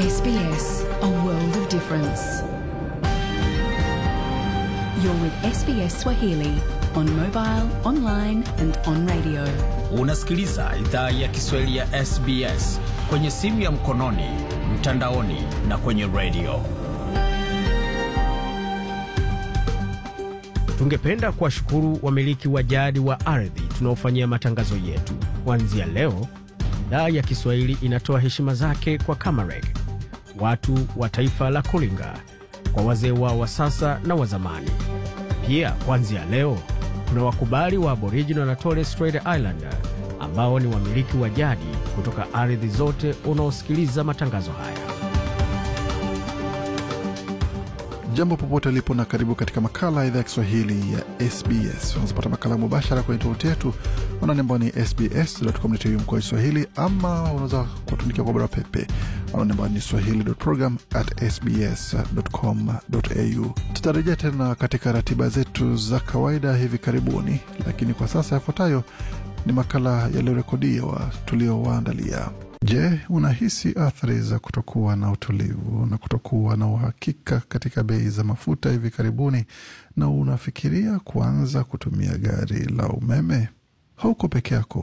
SBS, a world of difference. You're with SBS Swahili on mobile, online and on radio. Unasikiliza idhaa ya Kiswahili ya SBS kwenye simu ya mkononi, mtandaoni na kwenye redio. Tungependa kuwashukuru wamiliki wa jadi wa ardhi tunaofanyia matangazo yetu. Kuanzia leo, idhaa ya Kiswahili inatoa heshima zake kwa Kamareg, watu wa taifa la Kulinga, kwa wazee wao wa sasa na wa zamani. Pia kuanzia leo kuna wakubali wa Aboriginal na Torres Strait Islander ambao ni wamiliki wa jadi kutoka ardhi zote unaosikiliza matangazo haya. Jambo popote ulipo na karibu katika makala ya idhaa ya Kiswahili ya SBS. Unazopata makala mubashara kwenye tovuti yetu anwani ambao ni sbs.com.au mkoa Swahili, ama unaweza kutuandikia kwa barua pepe anwani ambao ni swahili.program@sbs.com.au. Tutarejea tena katika ratiba zetu za kawaida hivi karibuni, lakini kwa sasa yafuatayo ni makala yaliyorekodiwa tuliowaandalia. Je, unahisi athari za kutokuwa na utulivu na kutokuwa na uhakika katika bei za mafuta hivi karibuni, na unafikiria kuanza kutumia gari la umeme? Hauko peke yako.